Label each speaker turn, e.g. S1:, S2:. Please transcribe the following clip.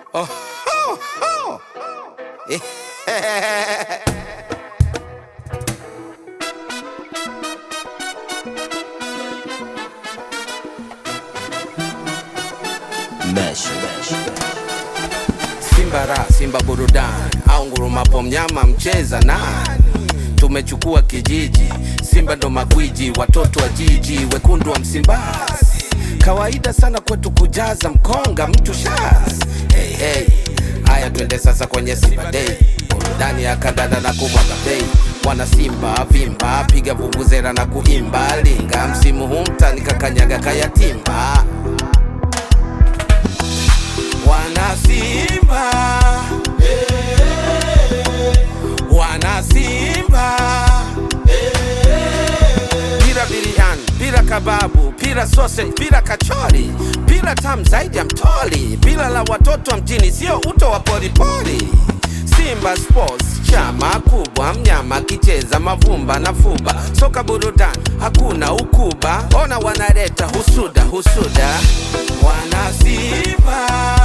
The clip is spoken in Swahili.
S1: Oh, ho, ho. Eh,
S2: Mesh.
S1: Simba ra Simba burudani au ngurumapo mnyama mcheza nani? Tumechukua kijiji, Simba ndo magwiji, watoto wa jiji, wekundu wa Msimbazi. Kawaida sana kwetu kujaza mkonga mtu shaz. Hey, hey. Haya twende sasa kwenye Simba Day, burudani ya kandanda na kumwaga bei. Wana Simba vimba, piga vuvuzela na kuimba, linga msimu huu mtani kakanyaga kayatimba Wana Simba, wana Simba, pira biriani, pira kababu, pira sausage, pira kachori, pira tamu zaidi ya mtoli, pira la watoto wa mjini, sio uto wa poripori. Simba Sports chama kubwa, mnyama kicheza mavumba na fuba, soka burudani, hakuna ukuba. Ona wanaleta husuda husuda, wana Simba